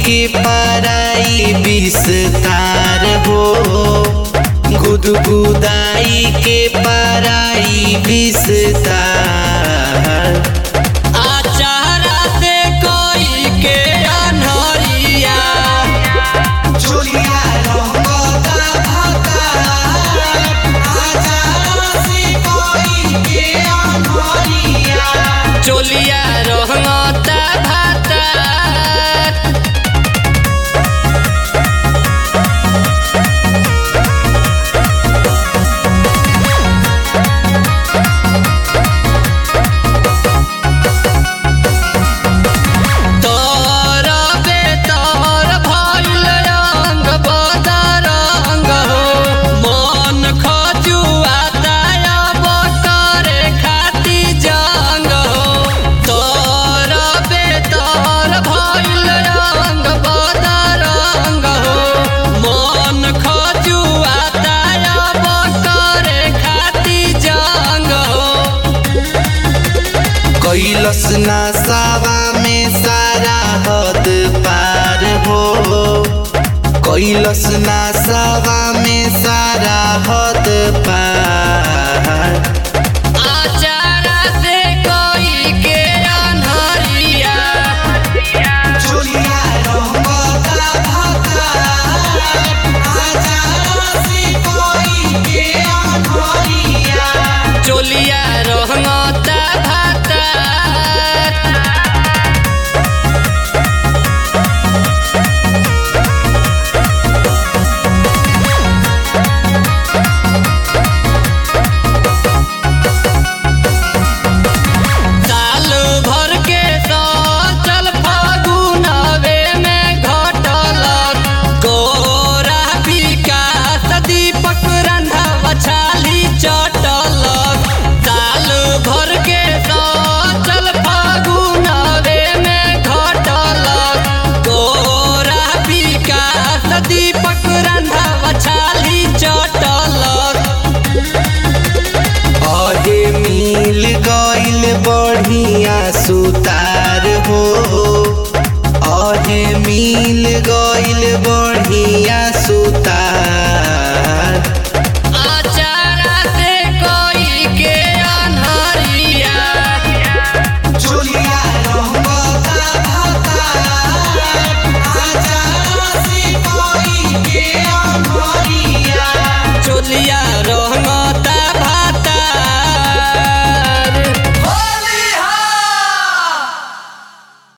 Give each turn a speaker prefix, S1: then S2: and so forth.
S1: के पराई विस्तार हो गुदगुदाई के पराई विस्तार
S2: आचारा से कोई के अनहरिया
S1: चोलिया रंगता भतार आचारा से कोई के अनहरिया
S2: चोलिया रहता भाता तोर बेतर भइल रंग बदरंग हो मन खजुआता अब करे खाती जंग हो तोर बेतर भइल रंग बदरंग हो मन खजुआता अब करे खाती जंग हो
S1: कैलस नसावा में सारा हद पार हो कैलस नसावा में सारा हद पार
S2: आचारा से कोई के अनहरिया
S1: चोलिया रंगता भतार आचारा से कोई के अनहरिया
S2: चोलिया रहता भाता साल भर के चल फागुनवे में घटल गोरा विकास दीपक रंधा बछाली चटल साल भर के चल फागुनवे में घटल गोरा विकास दीपक रंधा बछाली चटल
S1: अहे मिल गइल बढ़िया सुतार हो अहे मिल गइल बढ़िया सुतार